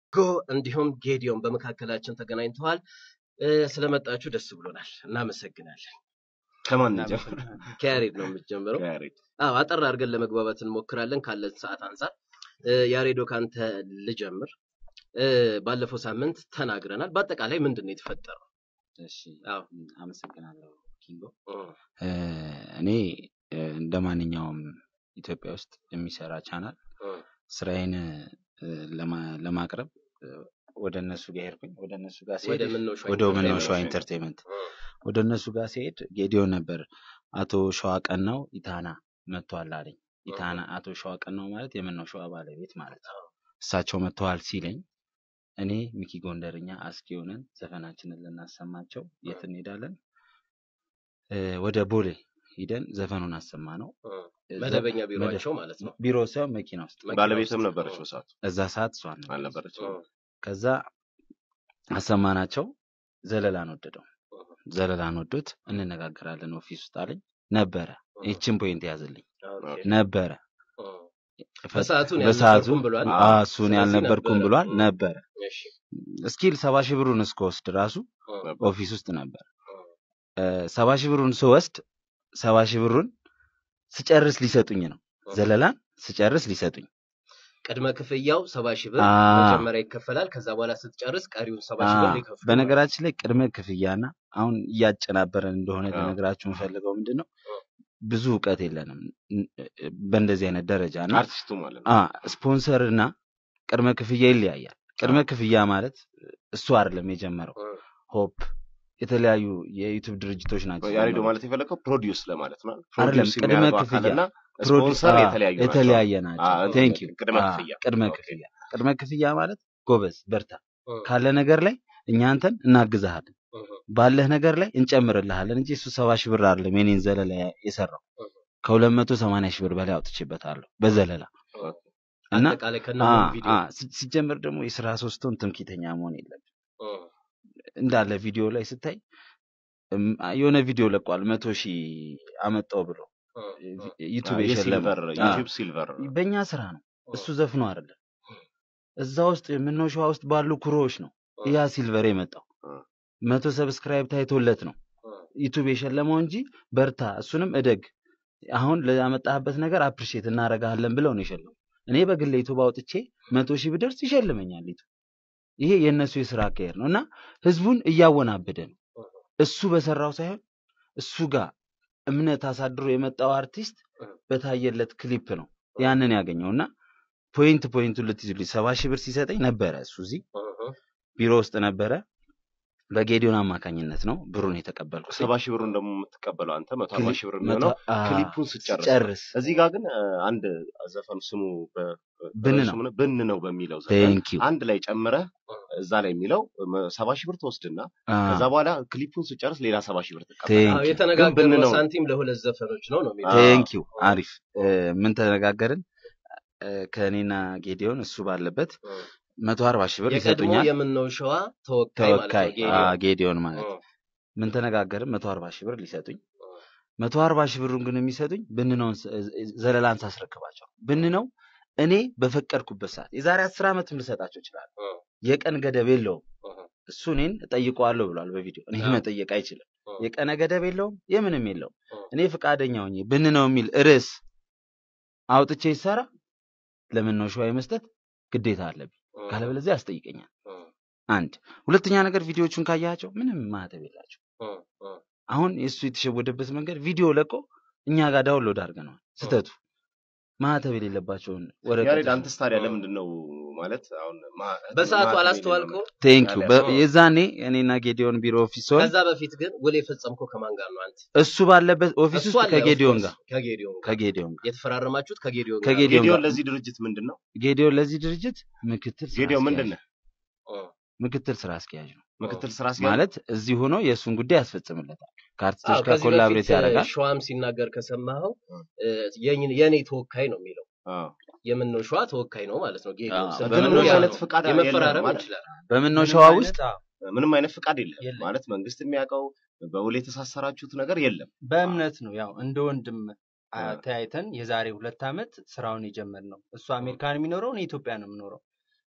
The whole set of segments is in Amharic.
ጎ እንዲሁም ጌዲዮን በመካከላችን ተገናኝተዋል። እ፣ ስለመጣችሁ ደስ ብሎናል። እናመሰግናለን። ከማን እንጀምር? ከያሬድ ነው የምትጀምረው? ከያሬድ አዎ አጠር አድርገን ለመግባባት እንሞክራለን ካለን ሰዓት አንጻር። እ፣ ያሬዶ ካንተ ልጀምር። እ፣ ባለፈው ሳምንት ተናግረናል። በአጠቃላይ ምንድን ነው የተፈጠረው? እሺ አዎ አመሰግናለሁ ኪንጎ። እ፣ እ፣ እኔ እ፣ እንደ ማንኛውም ኢትዮጵያ ውስጥ የሚሰራ ቻናል እ፣ ስራዬን እ፣ ለማ- ለማቅረብ እ፣ ወደ እነሱ ጋር ሄድኩኝ። ወደ እነሱ ጋር ሲሄድ ወደ ምነው ሸዋ ወደ ምነው ሸዋ ኢንተርቴይንመንት። ኢንተርቴንመንት እ፣ ወደ እነሱ ጋር ሲሄድ ጌዲዮን ነበር። አቶ ሸዋ ቀናው ኢታና መጥቷል አለኝ። ኢታና አቶ ሸዋ ቀናው ማለት የምነው ሸዋ ባለቤት ማለት ነው። እሳቸው መጥተዋል ሲለኝ እኔ ሚኪ ጎንደርኛ አስኪ ሆነን ዘፈናችንን ልናሰማቸው የት እንሄዳለን? እ፣ ወደ ቦሌ ሂደን ዘፈኑን አሰማ ነው። እ፣ መደበኛ ቢሮቸው ማለት ነው። ቢሮ ሳይሆን መኪና ውስጥ መኪና ባለቤትም ውስጥ። ነበረች በሰዓቱ እዛ ሰዓት እሷን ነበር። አልነበረችም? እ፣ ከዛ አሰማናቸው። ዘለላን ወደደው። ዘለላን ወዶት እንነጋገራለን ኦፊስ ውስጥ አለኝ። ነበረ ይችን ፖይንት ያዝልኝ ኦኬ። ነበረ እ፣ በሰዓቱ እኔ በሰዓቱ አልነበርኩም ብሏል። አዎ፣ እሱን ስለዚህ ያልነበርኩም ነበረ። ብሏል እ፣ ነበረ እሺ። እስኪል ሰባ ሺህ ብሩን እስከወስድ ራሱ እ፣ ኦፊስ ውስጥ ነበር። እ፣ ሰባ ሺህ ብሩን ስወስድ ሰባ ሺህ ብሩን ስጨርስ ሊሰጡኝ ነው። ዘለላን ስጨርስ ሊሰጡኝ ቅድመ ክፍያው ሰባ ሺህ ብር አ መጀመሪያ ይከፈላል። ከዛ በኋላ ስትጨርስ ቀሪውን ሰባ ሺህ ብር አ ይከፍሉ። በነገራችን ላይ ቅድመ ክፍያና አሁን እያጨናበረን እንደሆነ አዎ። ልነግራችሁ የምፈልገው ምንድን ነው እ። ብዙ እውቀት የለንም ን- በእንደዚህ አይነት ደረጃ እና አርቲስቱ ማለት ነው። አ ስፖንሰር እና ቅድመ ክፍያ ይለያያል። ቅድመ ክፍያ ማለት እሱ አይደለም የጀመረው እ፣ ሆፕ የተለያዩ የዩቲዩብ ድርጅቶች ናቸው ያሬዶ የጀመሩት። ማለት የፈለገው ፕሮዲውስ ለማለት ነው። አይደለም ፕሮዲውስ ቅድመ የሚያደርገው ክፍያ አካልና ፕሮዲስ- ስፖንሰር አ፣ የተለያዩ ናቸው። የተለያየ አ፣ ናቸው። ቴንክ ዩ ቅድመ ክፍያ ቅድመ ኦኬ። ክፍያ ቅድመ ክፍያ ማለት ጎበዝ በርታ እ፣ ካለ ነገር ላይ እኛ አንተን እናግዝሃለን እ፣ ባለህ ነገር ላይ እንጨምርልሃለን እንጂ እሱ ሰባ ሺህ ብር አይደለም የኔን ዘለላ የሰራው እ፣ ከሁለት መቶ ሰማንያ ሺህ ብር በላይ አውጥቼበታለሁ በዘለላ ኦኬ። እና አጠቃላይ ከነ አ፣ ሙሉ ቪዲዮ አ፣ ሲ- ሲጀመር ደግሞ የስራ ሶስቱን ትምክህተኛ መሆን የለም እ፣ እንዳለ ቪዲዮ ላይ ስታይ እም፣ የሆነ ቪዲዮ ለቋል መቶ ሺህ አመጣው ብሎ እ፣ እ፣ ዩቱብ አ፣ የሸለመው የሲልቨር አ፣ ዩቲዩብ ሲልቨር በእኛ ስራ ነው እሱ ዘፍኖ አይደለም እዛ ውስጥ የምነው ሸዋ ውስጥ ባሉ ኩሮዎች ነው እ፣ ያ ሲልቨር የመጣው እ። መቶ ሰብስክራይብ ታይቶለት ነው እ፣ ዩቱብ የሸለመው እንጂ በርታ እሱንም እደግ አሁን ለያመጣህበት ነገር አፕሪሼት እናረጋለን ብለው ነው የሸለሙ እኔ በግሌ ዩቱብ አውጥቼ መቶ ሺህ ብደርስ ይሸልመኛል ዩቱብ ይሄ የእነሱ የስራ አካሄድ ነው እና ህዝቡን እያወናበደ ነው እሱ በሰራው ሳይሆን እሱ ጋር እምነት አሳድሮ የመጣው አርቲስት በታየለት ክሊፕ ነው ያንን ያገኘው እና ፖይንት ፖይንቱን ልትይዙልኝ ሰባ ሺህ ብር ሲሰጠኝ ነበረ እሱ እዚህ እ፣ ቢሮ ውስጥ ነበረ በጌዲዮን አማካኝነት ነው ብሩን የተቀበልኩት ሰባ ሺህ ብሩን ደግሞ የምትቀበለው አንተ መቶ አርባ ሺህ ብር የሚሆነው መቶ- አ፣ ክሊፑን ስጨርስ ነው። ስጨርስ እዚህ ጋር ግን አ፣ አንድ ዘፈኑ ስሙ በ- ብን ነው። ስሙ ብን ነው በሚለው ዘፈን ቴንክ ዩ አንድ ላይ ጨምረህ እዛ ላይ የሚለው መ- ሰባ ሺህ ብር ትወስድና ከዛ በኋላ ክሊፑን ስጨርስ ሌላ ሰባ ሺህ ብር ትቀበላለህ። ቴንክ አዎ፣ ዩ የተነጋገርነው ግን ብን ነው። ሳንቲም ለሁለት ዘፈኖች ነው ነው የሚለው። አዎ። ቴንክ ዩ አሪፍ እ፣ ምን ተነጋገርን እ፣ ከእኔና ጌዲዮን እሱ ባለበት እ፣ መቶ አርባ ሺህ ብር የቀድሞ ይሰጡኛል የምነው ሸዋ ተወካይ ማለት ተወካይ ነው ጌዲዮን። አ፣ ጌዲዮን ማለት እ፣ ምን ተነጋገርን መቶ አርባ ሺህ ብር ሊሰጡኝ እ፣ መቶ አርባ ሺህ ብሩን ግን የሚሰጡኝ ብንነውን ስ- ዘለላን ሳስረክባቸው ብንነው እኔ በፈቀድኩበት ሰዓት የዛሬ አስር ዓመትም ልሰጣቸው ይችላል እ፣ የቀን ገደብ የለውም እ፣ እሱ እኔን እጠይቀዋለሁ ብሏል በቪዲዮ እኔ አዎ። መጠየቅ አይችልም እ፣ የቀነ ገደብ የለውም የምንም የለውም እ፣ እኔ ፈቃደኛ ሆኜ ብንነው የሚል ርዕስ አውጥቼ ይሰራ ለምን ነው ሸዋ የመስጠት ግዴታ አለብኝ እ፣ ካለበለዚያ ያስጠይቀኛል እ፣ አንድ ሁለተኛ ነገር ቪዲዮቹን ካያቸው ምንም ማህተብ የላቸው እ፣ እ፣ አሁን የእሱ የተሸወደበት መንገድ ቪዲዮ ለቆ እኛ ጋር ዳውንሎድ አድርገነዋል ስህተቱ ማህተብ የሌለባቸውን ያሬድ ወረቀቶች አንተስ ታዲያ ለምንድን ነው ማለት አሁን ማ- በሰዓቱ ማህተም አላስተዋልከው? ቴንክ ዩ ያለ- የዛኔ እኔና ጌዲዮን ቢሮ ኦፊስ ሲሆን ከዛ በፊት ግን ውል የፈጸምከው ከማን ጋር ነው? አንተ እሱ ባለበት ኦፊስ እሱ ውስጥ አለ፣ ከጌዲዮን of ጋር course፣ ከጌዲዮን ጋር ከጌዲዮን ጋር የተፈራረማችሁት ከጌዲዮን ጋር ከጌዲዮን ጌዲዮን ጋር ለዚህ ድርጅት ምንድን ነው? ጌዲዮን ለዚህ ድርጅት ምክትል ስራ ጌዲዮን ምንድን አስኪያጅ ነህ? እ፣ ምክትል ስራ አስኪያጅ ነው ምክትል ስራ አስኪያጅ ማለት እዚህ ሆኖ የእሱን ጉዳይ ያስፈጽምለታል ከአርቲስቶች አዎ፣ ጋር ከዚህ ኮላብሬት በፊት ያደርጋል ሸዋም ሲናገር ከሰማኸው እ። እ፣ የኝ- የኔ ተወካይ ነው የሚለው አዎ። የምነው ሸዋ ተወካይ ነው ማለት ነው። ጌዲዮን አዎ፣ ስትል ግን ምንም ምንም ያ አይነት ነው። ፍቃድ የመፈራረም የለም ማለት ይችላል። በምን ነው ምንም ሸዋ አይነት- ውስጥ አዎ፣ ምንም አይነት ፍቃድ የለም የለም። ማለት መንግስት የሚያውቀው በውል የተሳሰራችሁት ነገር የለም። በእምነት ነው ያው እንደ ወንድም አ- አ- ተያይተን የዛሬ ሁለት ዓመት ስራውን የጀመርነው እሱ አሜሪካን የሚኖረው እኔ ኢትዮጵያ ነው የምኖረው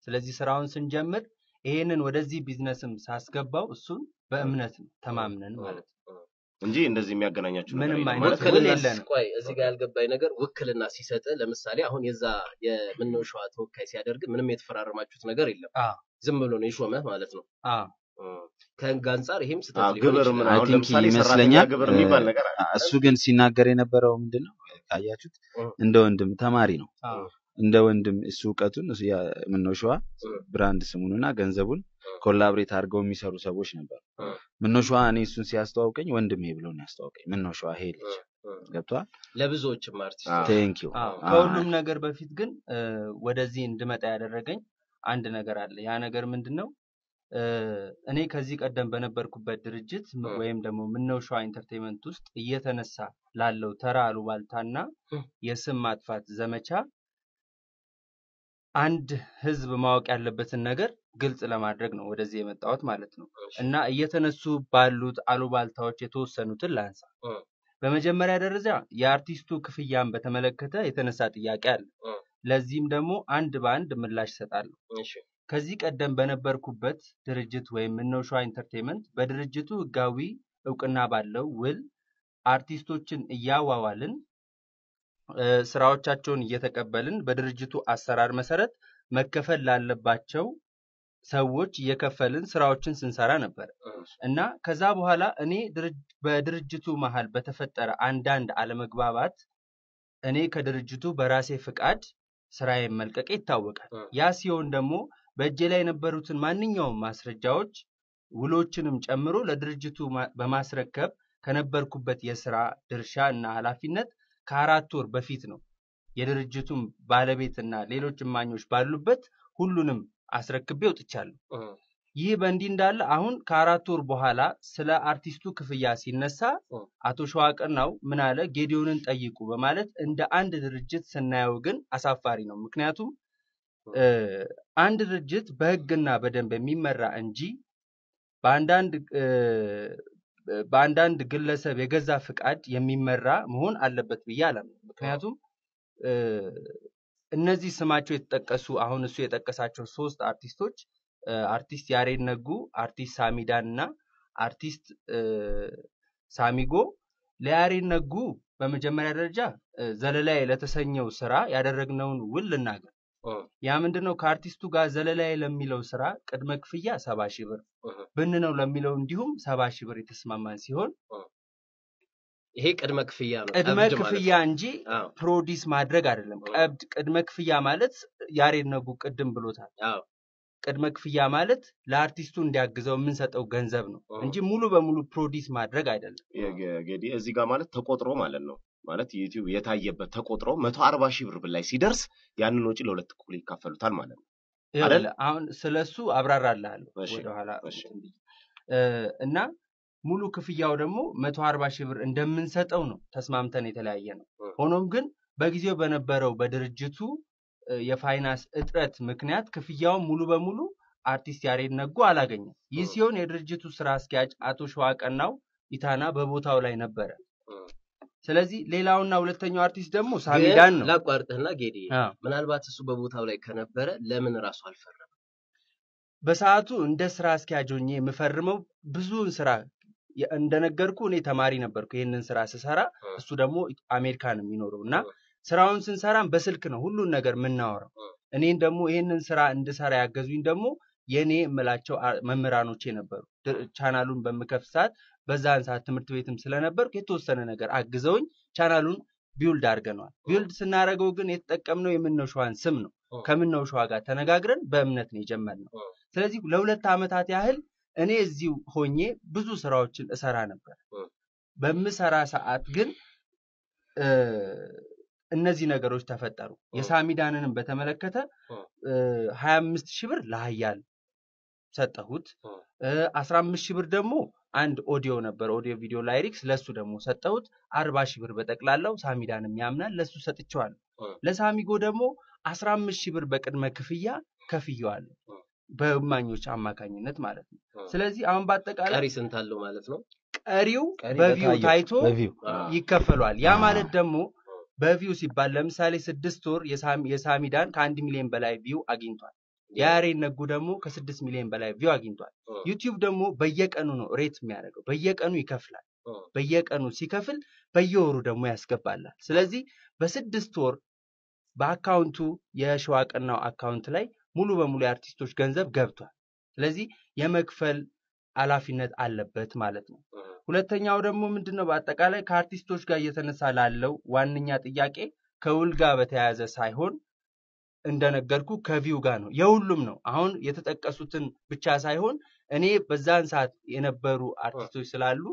ስለዚህ ስራውን ስንጀምር ይሄንን ወደዚህ ቢዝነስም ሳስገባው እሱን በእምነት ነው ተማምነን ማለት ነው። እንጂ እንደዚህ የሚያገናኛችሁ ነገር ምንም የለም አይነት ማለት ነው። ውል ውክልና የለንም። ቆይ እዚህ ጋር ያልገባኝ ነገር ውክልና ሲሰጥ ለምሳሌ አሁን የዛ የምነው ሸዋ ተወካይ ሲያደርግ ምንም የተፈራረማችሁት ነገር የለም አዎ። ዝም ብሎ ነው የሾመህ ማለት ነው አዎ ከህግ አንጻር ይሄም አዎ፣ ስህተት ሊሆን ግብር ይችላል ምን I አሁን think ለምሳሌ ሰራተኛ ይመስለኛል ግብር የሚባል እ፣ ነገር አለ። እሱ ግን ሲናገር የነበረው ምንድን ነው ካያችሁት እ። እንደ ወንድም ተማሪ ነው አዎ እንደ ወንድም እሱ እውቀቱን እሱ ያ- ምነው ሸዋ እ። ብራንድ ስሙንና ገንዘቡን እ። ኮላብሬት አድርገው የሚሰሩ ሰዎች ነበሩ። እ። ምነው ሸዋ እኔ እሱን ሲያስተዋውቀኝ ወንድሜ ብሎ ነው ያስተዋውቀኝ። ምነው ሸዋ ይሄ ልጅ ገብቷል። ለብዙዎችም አዎ። አርቲስቶች ቴንኪው አዎ ከሁሉም ነገር በፊት ግን እ፣ ወደዚህ እንድመጣ ያደረገኝ አንድ ነገር አለ። ያ ነገር ምንድን ነው? እ፣ እኔ ከዚህ ቀደም በነበርኩበት ድርጅት ም- እ። ወይም ደግሞ ምነው ሸዋ ኢንተርቴንመንት ውስጥ እየተነሳ ላለው ተራ አሉባልታና እ። የስም ማጥፋት ዘመቻ አንድ ህዝብ ማወቅ ያለበትን ነገር ግልጽ ለማድረግ ነው ወደዚህ የመጣሁት ማለት ነው። እና እየተነሱ ባሉት አሉባልታዎች የተወሰኑትን ላንሳ። እ። በመጀመሪያ ደረጃ የአርቲስቱ ክፍያን በተመለከተ የተነሳ ጥያቄ አለ። እ። ለዚህም ደግሞ አንድ በአንድ ምላሽ እሰጣለሁ። እሺ ከዚህ ቀደም በነበርኩበት ድርጅት ወይም ምነው ሸዋ ኢንተርቴንመንት በድርጅቱ ህጋዊ እውቅና ባለው ውል አርቲስቶችን እያዋዋልን እ፣ ስራዎቻቸውን እየተቀበልን በድርጅቱ አሰራር መሰረት መከፈል ላለባቸው ሰዎች እየከፈልን ስራዎችን ስንሰራ ነበር እና ከዛ በኋላ እኔ ድርጅ- በድርጅቱ መሀል በተፈጠረ አንዳንድ አለመግባባት እኔ ከድርጅቱ በራሴ ፍቃድ ስራዬን መልቀቄ ይታወቃል። እ። ያ ሲሆን ደግሞ በእጄ ላይ የነበሩትን ማንኛውም ማስረጃዎች ውሎችንም ጨምሮ ለድርጅቱ ማ- በማስረከብ ከነበርኩበት የስራ ድርሻ እና ኃላፊነት ከአራት ወር በፊት ነው የድርጅቱን ባለቤትና ሌሎች እማኞች ባሉበት ሁሉንም አስረክቤ ወጥቻለሁ። እ። ይህ በእንዲህ እንዳለ አሁን ከአራት ወር በኋላ ስለ አርቲስቱ ክፍያ ሲነሳ እ። አቶ ሸዋቅናው ምን አለ ጌዲዮንን ጠይቁ በማለት እንደ አንድ ድርጅት ስናየው ግን አሳፋሪ ነው። ምክንያቱም እ፣ አንድ ድርጅት በህግና በደንብ የሚመራ እንጂ በአንዳንድ እ፣ በአንዳንድ ግለሰብ የገዛ ፍቃድ የሚመራ መሆን አለበት ብዬ አላምንም። ምክንያቱም እ፣ እነዚህ ስማቸው የተጠቀሱ አሁን እሱ የጠቀሳቸው ሶስት አርቲስቶች እ፣ አርቲስት ያሬድ ነጉ፣ አርቲስት ሳሚዳን እና አርቲስት እ፣ ሳሚጎ ለያሬድ ነጉ በመጀመሪያ ደረጃ እ፣ ዘለላዬ ለተሰኘው ስራ ያደረግነውን ውል ልናገር። እ። ያ ምንድን ነው? ከአርቲስቱ ጋር ዘለላዬ ለሚለው ስራ ቅድመ ክፍያ ሰባ ሺህ ብር እህ። ብን ነው ለሚለው እንዲሁም ሰባ ሺህ ብር የተስማማን ሲሆን ይሄ ቅድመ ክፍያ ነው ቅድመ ቀብድ ማለት ክፍያ ነው። እንጂ አዎ ፕሮዲስ ማድረግ አይደለም። ቀብድ ቅድመ ክፍያ ማለት ያሬድ ነጉ ቅድም ብሎታል። አዎ ቅድመ ክፍያ ማለት ለአርቲስቱ እንዲያግዘው የምንሰጠው ገንዘብ ነው እ። እንጂ ሙሉ በሙሉ ፕሮዲስ ማድረግ አይደለም። የጌዲ እዚህ ጋር ማለት ተቆጥሮ ማለት ነው ማለት ዩቲዩብ የታየበት ተቆጥሮ መቶ አርባ ሺህ ብር ላይ ሲደርስ ያንን ወጪ ለሁለት እኩል ይካፈሉታል ማለት ነው። አይደል? ይኸውልህ፣ አሁን ስለሱ አብራራልሃለሁ እሺ፣ ወደኋላ እሺ። እንትን ብዬ። እ፣ እና ሙሉ ክፍያው ደግሞ መቶ አርባ ሺህ ብር እንደምንሰጠው ነው ተስማምተን የተለያየ ነው። እ። ሆኖም ግን በጊዜው በነበረው በድርጅቱ እ፣ የፋይናንስ እጥረት ምክንያት ክፍያውን ሙሉ በሙሉ አርቲስት ያሬድ ነጉ አላገኘም። ይህ እ። ሲሆን የድርጅቱ ስራ አስኪያጅ አቶ ሸዋቀናው ኢታና በቦታው ላይ ነበረ። እ። ስለዚህ ሌላውና ሁለተኛው አርቲስት ደግሞ ሳሚዳን ግን ነው። ላቋርጥህና ጌዲ አዎ። ምናልባት እሱ በቦታው ላይ ከነበረ ለምን ራሱ አልፈረም? በሰዓቱ እንደ ስራ አስኪያጅ ሆኜ የምፈርመው ብዙውን ስራ የ- እንደነገርኩ እኔ ተማሪ ነበርኩ ይህንን ስራ ስሰራ፣ እ። እሱ ደግሞ አሜሪካ ነው የሚኖረው እና እ። ስራውን ስንሰራም በስልክ ነው ሁሉን ነገር የምናወራው። እ። እኔን ደግሞ ይህንን ስራ እንድሰራ ያገዙኝ ደግሞ የእኔ የምላቸው አ- መምህራኖቼ ነበሩ። ድ- ቻናሉን በምከፍት ሰዓት በዛን ሰዓት ትምህርት ቤትም ስለነበርኩ የተወሰነ ነገር አግዘውኝ ቻናሉን ቢውልድ አድርገነዋል። ቢውልድ ስናደርገው ግን የተጠቀምነው የምነው ሸዋን ስም ነው። እ። ከምነው ሸዋ ጋር ተነጋግረን በእምነት ነው የጀመርነው። እ። ስለዚህ ለሁለት ዓመታት ያህል እኔ እዚሁ ሆኜ ብዙ ስራዎችን እሰራ ነበር። እ። በምሰራ ሰዓት ግን እ፣ እነዚህ ነገሮች ተፈጠሩ። እ። የሳሚዳንንም በተመለከተ እ። ሀያ አምስት ሺህ ብር ለሀያል ሰጠሁት። እ። አስራ አምስት ሺህ ብር ደግሞ አንድ ኦዲዮ ነበር፣ ኦዲዮ ቪዲዮ ላይሪክስ ለሱ ደግሞ ሰጠሁት። አርባ ሺህ ብር በጠቅላላው ሳሚዳንም ያምናል ለሱ ሰጥቼዋለሁ። እ። ለሳሚጎ ደግሞ አስራ አምስት ሺህ ብር በቅድመ ክፍያ ከፍየዋለሁ እ። በእማኞች አማካኝነት ማለት ነው። እ። ስለዚህ አሁን በአጠቃላይ ቀሪ ስንት አለው ማለት ነው? ቀሪው ቀሪ በቪው በታየው፣ ታይቶ በቪው አዎ። ይከፈሏል። ያ አዎ። ማለት ደግሞ በቪው ሲባል ለምሳሌ ስድስት ወር የሳሚ- የሳሚዳን ከአንድ ሚሊዮን በላይ ቪው አግኝቷል። የያሬድ ነጉ ደግሞ ከስድስት ሚሊዮን በላይ ቪው አግኝቷል። እ፣ ዩቲዩብ ደግሞ በየቀኑ ነው ሬት የሚያደርገው፣ በየቀኑ ይከፍላል። እ፣ በየቀኑ ሲከፍል በየወሩ ደግሞ ያስገባላል። ስለዚህ በስድስት ወር በአካውንቱ የሸዋቅናው አካውንት ላይ ሙሉ በሙሉ የአርቲስቶች ገንዘብ ገብቷል። ስለዚህ የመክፈል ኃላፊነት አለበት ማለት ነው። እ፣ ሁለተኛው ደግሞ ምንድን ነው? በአጠቃላይ ከአርቲስቶች ጋር እየተነሳ ላለው ዋነኛ ጥያቄ ከውል ጋር በተያያዘ ሳይሆን እንደነገርኩ ከቪው ጋር ነው። የሁሉም ነው። አሁን የተጠቀሱትን ብቻ ሳይሆን እኔ በዛን ሰዓት የነበሩ አርቲስቶች ስላሉ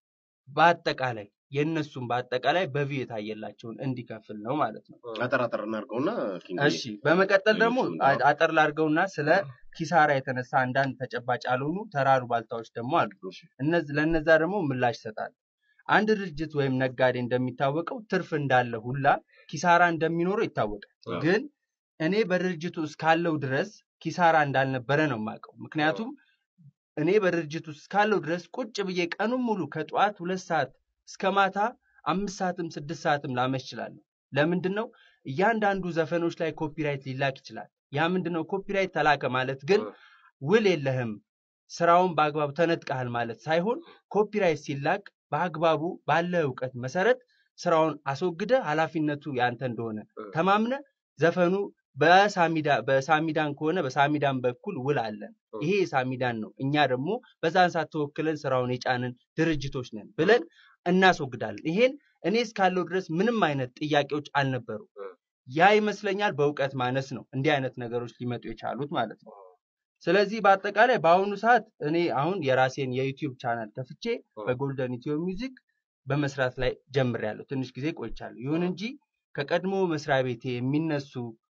በአጠቃላይ የእነሱም በአጠቃላይ በቪው የታየላቸውን እንዲከፍል ነው ማለት ነው። አጠር አጠር እናድርገውና ኪንግ እሺ በመቀጠል ደግሞ ሌሎችም አ- አጠር ላድርገውና ስለ ኪሳራ የተነሳ አንዳንድ ተጨባጭ ያልሆኑ ተራሩ ባልታዎች ደግሞ አሉ። እሺ። እነዚ ለነዛ ደግሞ ምላሽ ይሰጣል። አንድ ድርጅት ወይም ነጋዴ እንደሚታወቀው ትርፍ እንዳለ ሁላ ኪሳራ እንደሚኖረው ይታወቃል። አዎ። ግን እኔ በድርጅቱ እስካለው ድረስ ኪሳራ እንዳልነበረ ነው የማውቀው። ምክንያቱም እኔ በድርጅቱ እስካለው ድረስ ቁጭ ብዬ ቀኑን ሙሉ ከጠዋት ሁለት ሰዓት እስከ ማታ አምስት ሰዓትም ስድስት ሰዓትም ላመሽ እችላለሁ። ለምንድን ነው እያንዳንዱ ዘፈኖች ላይ ኮፒራይት ሊላክ ይችላል። ያ ምንድን ነው ኮፒራይት ተላከ ማለት ግን እ፣ ውል የለህም ስራውን በአግባቡ ተነጥቀሃል ማለት ሳይሆን ኮፒራይት ሲላክ በአግባቡ ባለ እውቀት መሰረት ስራውን አስወግደ ኃላፊነቱ ያንተ እንደሆነ እ፣ ተማምነ ዘፈኑ በሳሚዳ በሳሚዳን ከሆነ በሳሚዳን በኩል ውል አለን። እ፣ ይሄ የሳሚዳን ነው። እኛ ደግሞ በዛን ሰዓት ተወክለን ስራውን የጫንን ድርጅቶች ነን ብለን እናስወግዳለን። ይሄን እኔ እስካለው ድረስ ምንም አይነት ጥያቄዎች አልነበሩ። እ፣ ያ ይመስለኛል በእውቀት ማነስ ነው እንዲህ አይነት ነገሮች ሊመጡ የቻሉት ማለት ነው። ስለዚህ በአጠቃላይ በአሁኑ ሰዓት እኔ አሁን የራሴን የዩቲዩብ ቻናል ከፍቼ በጎልደን ኢትዮ ሚውዚክ በመስራት ላይ ጀምሬያለሁ። ትንሽ ጊዜ ቆይቻለሁ። ይሁን እንጂ ከቀድሞ መስሪያ ቤቴ የሚነሱ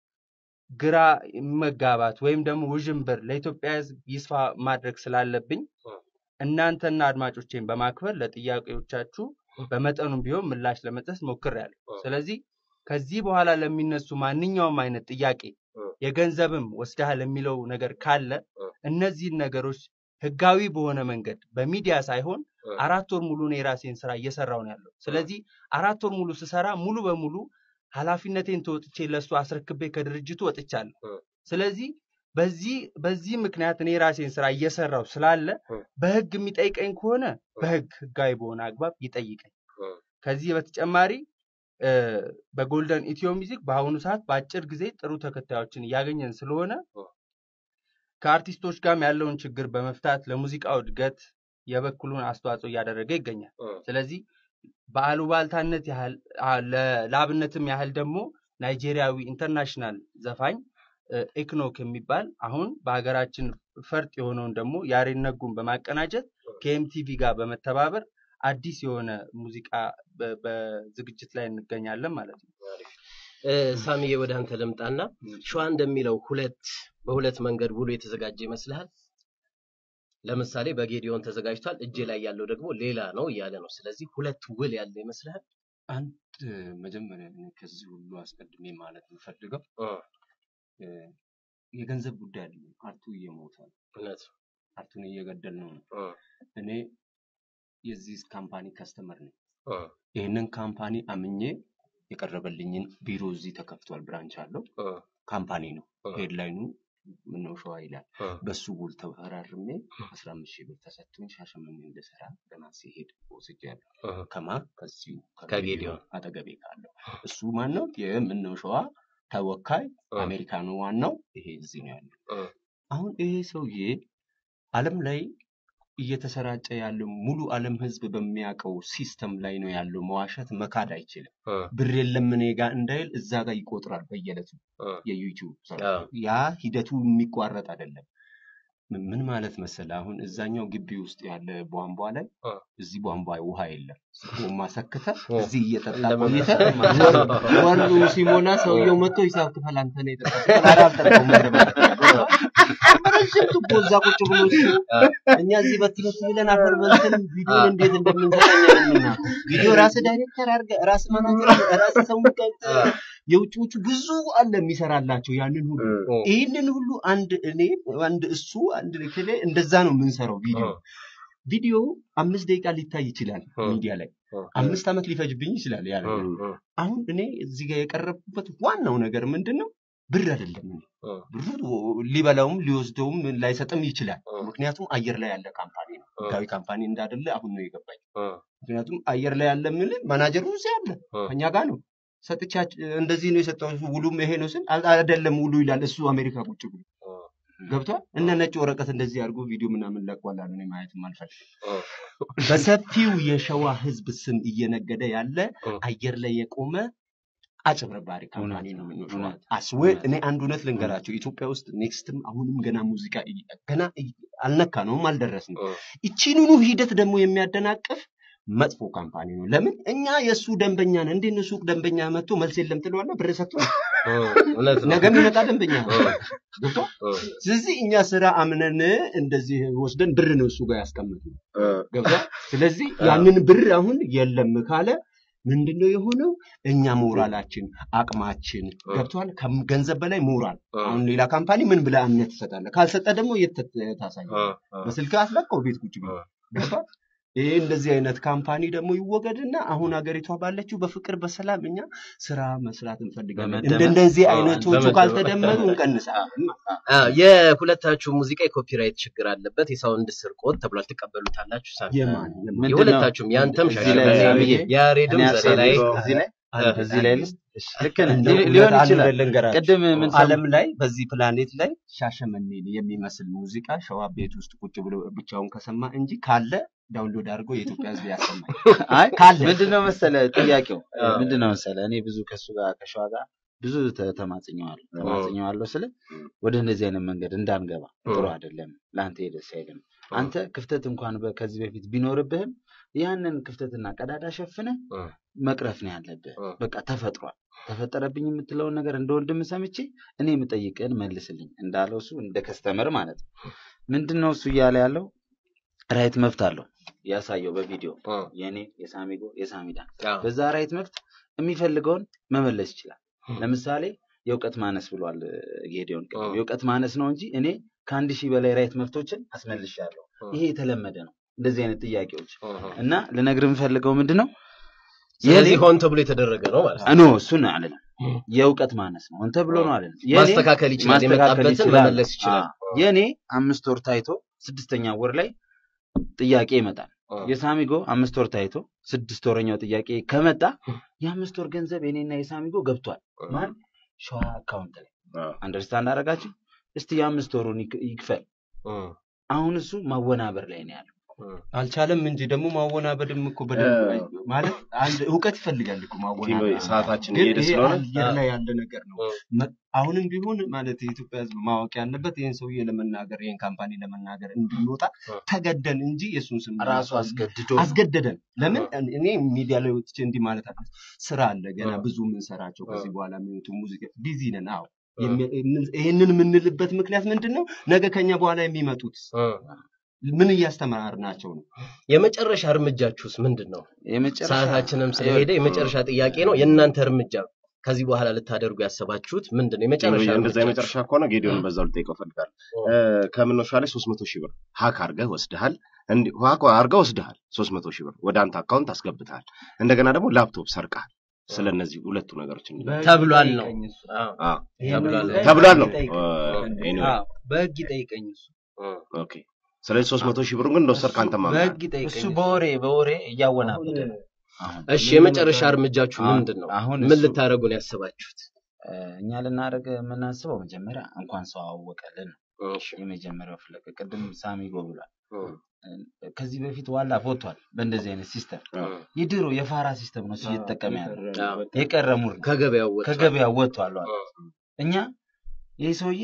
ግራ መጋባት ወይም ደግሞ ውዥንብር ለኢትዮጵያ ሕዝብ ይስፋ ማድረግ ስላለብኝ እናንተና አድማጮቼን በማክበር ለጥያቄዎቻችሁ በመጠኑም ቢሆን ምላሽ ለመስጠት ሞክሬያለሁ። ስለዚህ ከዚህ በኋላ ለሚነሱ ማንኛውም አይነት ጥያቄ የገንዘብም ወስደሃል የሚለው ነገር ካለ እነዚህን ነገሮች ህጋዊ በሆነ መንገድ በሚዲያ ሳይሆን አራት ወር ሙሉ እኔ የራሴን ስራ እየሰራው ነው ያለው። ስለዚህ አራት ወር ሙሉ ስሰራ ሙሉ በሙሉ ኃላፊነቴን ተወጥቼ ለእሱ አስረክቤ ከድርጅቱ ወጥቻለሁ። ስለዚህ በዚህ በዚህ ምክንያት እኔ የራሴን ስራ እየሰራው ስላለ በህግ የሚጠይቀኝ ከሆነ በህግ ህጋዊ በሆነ አግባብ ይጠይቀኝ። ከዚህ በተጨማሪ እ፣ በጎልደን ኢትዮ ሚውዚክ በአሁኑ ሰዓት በአጭር ጊዜ ጥሩ ተከታዮችን እያገኘን ስለሆነ ከአርቲስቶች ጋርም ያለውን ችግር በመፍታት ለሙዚቃው እድገት የበኩሉን አስተዋጽኦ እያደረገ ይገኛል። ስለዚህ በአሉባልታነት ያህል አ- ለ- ለአብነትም ያህል ደግሞ ናይጄሪያዊ ኢንተርናሽናል ዘፋኝ እ፣ ኤክኖክ የሚባል አሁን በሀገራችን ፈርጥ የሆነውን ደግሞ ያሬድ ነጉን በማቀናጀት ከኤምቲቪ ጋር በመተባበር አዲስ የሆነ ሙዚቃ በ- በዝግጅት ላይ እንገኛለን ማለት ነው። እ፣ ሳሚዬ ወደ አንተ ልምጣና ሸዋ እንደሚለው ሁለት በሁለት መንገድ ውሉ የተዘጋጀ ይመስልሃል? ለምሳሌ በጌዲዮን ተዘጋጅቷል፣ እጄ ላይ ያለው ደግሞ ሌላ ነው እያለ ነው። ስለዚህ ሁለት ውል ያለ ይመስልሃል? አንድ መጀመሪያ እኔ ከዚህ ሁሉ አስቀድሜ ማለት የምፈልገው እ፣ እ፣ የገንዘብ ጉዳይ አይደለም። አርቱ እየሞተ ነው። እውነት አርቱን እየገደል ነው። እ፣ እኔ የዚህ ካምፓኒ ከስተመር ነኝ። እ፣ ይህንን ካምፓኒ አምኜ የቀረበልኝን ቢሮ እዚህ ተከፍቷል፣ ብራንች አለው እ፣ ካምፓኒ ነው። እ፣ ሄድላይኑ ምነው ሸዋ ይላል። እ፣ በሱ ውል ተፈራርሜ አስራ አምስት ሺህ ብር ተሰጥቶኝ ሻሸመኔ እንድሰራ ገና ሲሄድ ወስጃለሁ። እ፣ ከማ ከዚሁ ከጌዲዮን አጠገቤ ካለው እሱ ማን ነው? የምነው ሸዋ ተወካይ እ፣ አሜሪካኑ ዋናው ይሄ እዚህ ነው ያለው። እ፣ አሁን ይሄ ሰውዬ ዓለም ላይ እየተሰራጨ ያለው ሙሉ ዓለም ህዝብ በሚያውቀው ሲስተም ላይ ነው ያለው። መዋሸት መካድ አይችልም። እ፣ ብር የለም እኔ ጋር እንዳይል እዛ ጋር ይቆጥራል በየዕለቱ እ፣ የዩቲዩብ ስራ። አዎ። ያ ሂደቱ የሚቋረጥ አይደለም። ምን- ምን ማለት መሰለህ? አሁን እዛኛው ግቢ ውስጥ ያለ ቧንቧ ላይ እ፣ እዚህ ቧንቧ ውሃ የለም። ጎማ ሰክተህ እ፣ እዚህ እየጠጣ ለመመለስ ቆይተህ ወር- ወሩ ሲሞላ ሰውየው መጥቶ ሂሳብ ክፈል አንተ ነው የጠጣኸው። ኧረ አልጠጣሁም እንደማለት ረዥም ቱቦ እዛ ቁጭ ብሎ እሱ እኛ እዚህ በትበት ብለን አፈር በልተን ቪዲዮን እንዴት እንደምንሰጠኛ የምናውቀው ቪዲዮ ራስህ ዳይሬክተር አድርገህ ራስህ ማናጀር ራስህ ሰው ገብተህ የውጭዎቹ ብዙ አለ የሚሰራላቸው ያንን ሁሉ እ፣ ይህንን ሁሉ አንድ እኔ አንድ እሱ አንድ ክሌ እንደዛ ነው የምንሰራው ቪዲዮ ቪዲዮ አምስት ደቂቃ ሊታይ ይችላል እ፣ ሚዲያ ላይ እ፣ አምስት ዓመት ሊፈጅብኝ ይችላል ያ እ፣ ነገር እ፣ አሁን እኔ እዚህ ጋር የቀረብኩበት ዋናው ነገር ምንድን ነው ብር አይደለም እኔ እ፣ ብሩ ሊበላውም ሊወስደውም ላይሰጥም ይችላል። እ፣ ምክንያቱም አየር ላይ ያለ ካምፓኒ ነው። እ፣ ህጋዊ ካምፓኒ እንዳይደለ አሁን ነው የገባኝ። እ፣ ምክንያቱም አየር ላይ ያለ ምን ማናጀሩ እዚህ አለ እ፣ ከኛ ጋር ነው። ሰጥቻች እንደዚህ ነው የሰጠው ውሉም ይሄ ነው ስል አል- አይደለም ውሉ ይላል እሱ አሜሪካ ቁጭ ብሎ እ፣ ገብቷል። እነ ነጭ ወረቀት እንደዚህ አድርጎ ቪዲዮ ምናምን ለቋላ ነው ማየትም አልፈልግም። እ፣ በሰፊው የሸዋ ህዝብ ስም እየነገደ ያለ እ። አየር ላይ የቆመ አጭበርባሪ ካምፓኒ ነው እውነት፣ የምንለው። እውነት፣ አስዌ እውነት። እኔ አንድ እውነት ልንገራቸው፣ ኢትዮጵያ ውስጥ ኔክስትም አሁንም ገና ሙዚቃ እይ- ገና እይ- አልነካ ነውም አልደረስንም። እ፣ ይቺንኑ ሂደት ደግሞ የሚያደናቅፍ መጥፎ ካምፓኒ ነው። ለምን እኛ የእሱ ደንበኛ ነን። እንዴት ነው ሱቅ ደንበኛ መጥቶ መልስ የለም ትለዋለህ? ብር ሰጥቶ እ፣ እውነት ነው። ነገ የሚመጣ ደንበኛ ነው። እ፣ ገብቶሃል? እ፣ ስለዚህ እኛ ስራ አምነን እንደዚህ ወስደን ብር ነው እሱ ጋር ያስቀመጥነው። እ፣ ገብቶሃል? ስለዚህ ያንን ብር አሁን የለም ካለ ምንድነው የሆነው? እኛ ሞራላችን፣ አቅማችን ገብቷል። ከገንዘብ በላይ ሞራል። እ፣ አሁን ሌላ ካምፓኒ ምን ብለህ እምነት ትሰጣለህ? ካልሰጠ ደግሞ የት እ፣ ታሳያለህ? እ፣ በስልክ አስለቀው ቤት ቁጭ ብሎ እ። ገብቷል። ይሄ እንደዚህ አይነት ካምፓኒ ደግሞ ይወገድና አሁን ሀገሪቷ ባለችው በፍቅር በሰላም እኛ ስራ መስራት እንፈልጋለን። በመደመር- እንደ እንደዚህ አዎ፣ አይነቶቹ በመደመር- ካልተደመሩ እንቀንሳለን። አ፣ የሁለታችሁ ሙዚቃ የኮፒራይት ችግር አለበት፣ የሳውንድ ስርቆት ተብሏል። ትቀበሉታላችሁ? ሳሚ የማን የማን ምንድን ነው? የሁለታችሁም ያንተም እዚህ ላይ ሻሸመኔ ሳሚዬ፣ ያሬድም እኔ ዘሬ ሀሳብ ላይ እዚህ ላይ እ፣ እዚህ ላይ ልስጥ? እሺ፣ ልክ ነህ። እንደው ሊ- እውነት ሊሆን አንድ ይችላል። ነገር ልንገራችሁ። ቅድም ምን ዓለም ላይ በዚህ ፕላኔት ላይ ሻሸመኔን የሚመስል ሙዚቃ ሸዋ ቤት ውስጥ ቁጭ ብሎ ብቻውን ከሰማ እንጂ ካለ ዳውንሎድ አድርጎ የኢትዮጵያ ሕዝብ ያሰማል። አይ ካለ ምንድነው መሰለ ጥያቄው አ። ምንድነው መሰለ እኔ ብዙ ከሱ ጋር ከሸዋ ጋር ብዙ ተ- ተማጽኘዋለሁ ተማጽኘዋለሁ ስለ ወደ እንደዚህ አይነት መንገድ እንዳንገባ ጥሩ አይደለም ለአንተ ደስ አይልም አንተ ክፍተት እንኳን በ- ከዚህ በፊት ቢኖርብህም ያንን ክፍተትና ቀዳዳ ሸፍነ እ፣ መቅረፍ ነው ያለብህ እ፣ በቃ ተፈጥሯል ተፈጠረብኝ የምትለውን ነገር እንደ ወንድም ሰምቼ እኔ የምጠይቅህን መልስልኝ እንዳለው እሱ እንደ ከስተመር ማለት ነው ምንድን ነው እሱ እያለ ያለው ራይት መብት አለው ያሳየው በቪዲዮ እ፣ የእኔ የሳሚጎ የሳሚዳን አ፣ በዛ ራይት መብት የሚፈልገውን መመለስ ይችላል። ም። ለምሳሌ የእውቀት ማነስ ብሏል እ፣ ጌዲዮን ቅድም። እ። የእውቀት ማነስ ነው እንጂ እኔ ከአንድ ሺህ በላይ ራይት መብቶችን አስመልሻለሁ። እ፣ ይሄ የተለመደ ነው እንደዚህ አይነት ጥያቄዎች እ፣ እ። እና ልነግርህ የምፈልገው ምንድን ነው ስለዚህ የኔ- ሆን ተብሎ የተደረገ ነው ማለት ነው። ኖ እሱን አልልም። የእውቀት ማነስ ነው እንተ ብሎ ነው አልልም። የኔ ማስተካከል ይችላል፣ ማስተካከል የመጣበትን ይችላል። መመለስ ይችላል። አዎ። የኔ አምስት ወር ታይቶ ስድስተኛ ወር ላይ ጥያቄ ይመጣል። እ፣ የሳሚጎ አምስት ወር ታይቶ ስድስት ወረኛው ጥያቄ ከመጣ የአምስት ወር ገንዘብ የኔና የሳሚጎ ገብቷል። ማን ሸዋ አካውንት ላይ አዎ። አንደርስታንድ አደረጋችሁ? እስቲ የአምስት ወሩን ይክ- ይክፈል። እ፣ አሁን እሱ ማወናበር ላይ ነው ያለው። እ፣ አልቻለም እንጂ ደግሞ ማወናበድም እኮ በደንብ እ፣ አይ- ማለት አንድ እውቀት ይፈልጋል እኮ ማወናበድ። ሰዓታችን ግን እየሄደ ይሄ ስለሆነ አየር ላይ ያለ ነገር ነው። እ፣ መ- አሁንም ቢሆን ማለት የኢትዮጵያ ሕዝብ ማወቅ ያለበት ይህን ሰውዬ ለመናገር ይህን ካምፓኒ ለመናገር እንድንወጣ እ። ተገደን እንጂ የእሱን ስም ራሱ ለማጥፋት አስገድዶ አስገደደን። ለምን እኔ ሚዲያ ላይ ወጥቼ እንዲህ ማለት አለ ስራ አለ ገና እ። ብዙ የምንሰራቸው እ። ከዚህ በኋላ የሚወጡ ሙዚቃ ቢዚ ነን። አዎ እ፣ የሚ- የምን- ይህንን የምንልበት ምክንያት ምንድን ነው? ነገ ከኛ በኋላ የሚመጡት እ። ምን እያስተማርናቸው ነው? የመጨረሻ እርምጃችሁስ ምንድን ነው? የመጨረሻ ሰዓታችንም ስለሄደ የመጨረሻ ጥያቄ ነው። የእናንተ እርምጃ ከዚህ በኋላ ልታደርጉ ያሰባችሁት ምንድን ነው? የመጨረሻ እንደዛ እርምጃችሁ? የመጨረሻ ከሆነ ጌዲዮን በዛው ልጠይቀው እፈልጋለሁ። እ፣ ከምኖሻ ላይ ሶስት መቶ ሺህ ብር ሀክ አድርገህ ወስደሃል። እንዲህ ሀክ አድርገህ ወስደሃል። ሶስት መቶ ሺህ ብር ወደ አንተ አካውንት አስገብተሃል። እንደገና ደግሞ ላፕቶፕ ሰርቀሃል። ስለ እነዚህ ሁለቱ ነገሮች እንላለን። ተብሏል ነው። ይጠይቀኝ እሱ። አዎ፣ አዎ፣ ይሄንን ተብሏል። ጉዳይ ተብሏል ነው። ይጠይቀኝ። እ፣ anyway፣ አዎ፣ በህግ ይጠይቀኝ እሱ እ፣ ኦኬ። ስለዚህ ሶስት መቶ ሺህ ብሩን ግን እንደወሰድክ አንተ ማምናል። በህግ ይጠይቀኝ እሱ እሱ። በወሬ በወሬ እያወናበደ ነው። አሁን እሺ የመጨረሻ እርምጃችሁ አሁን- ምንድን ነው? አሁን ምን እሱ- ልታደርጉ ነው ያሰባችሁት? እ፣ እኛ ልናደርግ የምናስበው መጀመሪያ እንኳን ሰው አወቀልን ነው እሺ፣ የመጀመሪያው ፍለግ ቅድም ሳሚጎ ብሏል። እ፣ ከዚህ በፊት ዋላ ቦቷል በእንደዚህ አይነት ሲስተም እ፣ የድሮ የፋራ ሲስተም ነው እሱ እየተጠቀመ ያለው አዎ፣ የቀረ ሙር ነው። ከገበያው ወጥቷል። ከገበያ ወጥቷል አለ። እ፣ እኛ ይህ ሰውዬ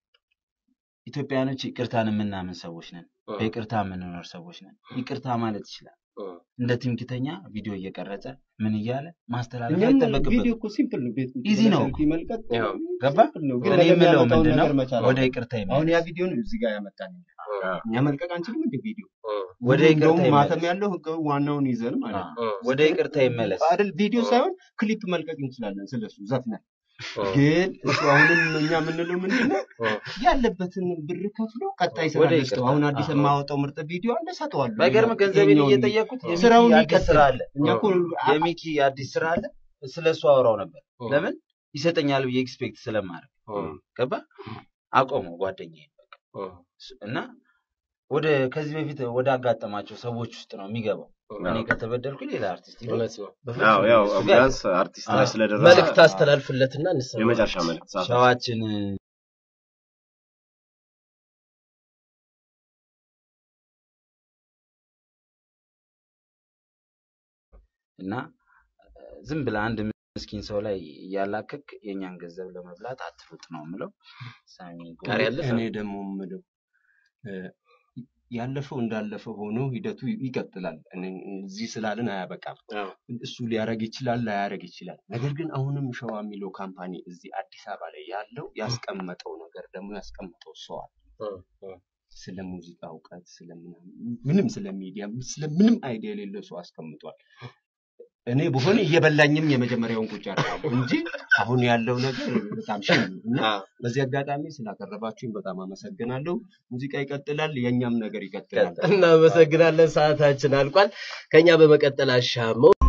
ኢትዮጵያኖች ይቅርታን የምናምን ሰዎች ነን። እ፣ በይቅርታ የምንኖር ሰዎች ነን። ይቅርታ ማለት ይችላል። እ፣ እንደ ትምክተኛ ቪዲዮ እየቀረጸ ምን እያለ ማስተላለፍ እኛም ቪዲዮ አይጠበቅበትም። እኮ ሲምፕል ነው። ቤት ኢዚ ነው ሰልፊ መልቀቅ ያው፣ ገባ? ሲምፕል ነው። ግን እኔ ነገ የምለው የሚያመጣውን ምንድን ነው ነገር መቻል ወደ አለብን። ይቅርታ አሁን ይመለስ። ያ ቪዲዮ ነው እዚህ ጋር ያመጣን። እኛ መልቀቅ አንችልም እንደ ቪዲዮ እ፣ ወደ ይቅርታ እንደውም ማተም ይመለስ። ያለው ህጋዊ ዋናውን ይዘን ማለት ነው። አዎ፣ እ፣ ወደ ይቅርታ ይመለስ። አይደል ቪዲዮ ሳይሆን ክሊፕ መልቀቅ እንችላለን ስለሱ ዘፍነን። እ፣ ግን እሱ አሁንም እኛ የምንለው ምንድን ነው እ፣ ያለበትን ብር ከፍሎ ቀጣይ ስራ ወደ ገዝተው ይቅርታ። አሁን አዲስ አዎ። የማወጣው ምርጥ ቪዲዮ አለ ሰጠዋለሁ። ባይገርም ገንዘቤን ይኸኛውን እየጠየኩት የሚኪ ስራውን አዲስ ይቀጥል። ስራ አለ እኛ እኮ የሚኪ አዲስ ስራ አለ። ስለ እሱ አወራው ነበር። እ፣ ለምን ይሰጠኛል ብዬ ኤክስፔክት ስለማድረግ ገባ አቆመው ጓደኛዬ በቃ እና ወደ ከዚህ በፊት ወደ አጋጠማቸው ሰዎች ውስጥ ነው የሚገባው። እኔ ከተበደልኩ ሌላ አርቲስት ይበል። እውነት ነው። በፍጹም ያው ያው እሱ ጋር ቢያንስ አርቲስት ላይ አዎ። ስለደረሰ መልእክት አስተላልፍለትና እንሰማ። የመጨረሻ መልእክት ሰዓት ሸዋችን እና ዝም ብለህ አንድ ምስኪን ሰው ላይ እያላከክ የእኛን ገንዘብ ለመብላት አትሩጥ ነው የምለው። ሳሚ ቀሪ ያለፈ እኔ ደግሞ የምለው እ፣ ያለፈው እንዳለፈ ሆኖ ሂደቱ ይቀጥላል። እኔ- እዚህ ስላልን አያበቃም። አዎ። እሱ ሊያረግ ይችላል፣ ላያረግ ይችላል። ነገር ግን አሁንም ሸዋ የሚለው ካምፓኒ እዚህ አዲስ አበባ ላይ ያለው ያስቀመጠው ነገር ደግሞ ያስቀመጠው ሰው አለ። ስለ ሙዚቃ እውቀት ስለምናምን ምንም ስለ ሚዲያ ስለምንም አይዲያ የሌለው ሰው አስቀምጧል። እኔ ብሆን እየበላኝም የመጀመሪያውን ቁጭ አደርጋለሁ እንጂ አሁን ያለው ነገር በጣም ሽ እና በዚህ አጋጣሚ ስላቀረባችሁኝ በጣም አመሰግናለሁ። ሙዚቃ ይቀጥላል፣ የእኛም ነገር ይቀጥላል። እናመሰግናለን። ሰዓታችን አልቋል። ከኛ በመቀጠል አሻመው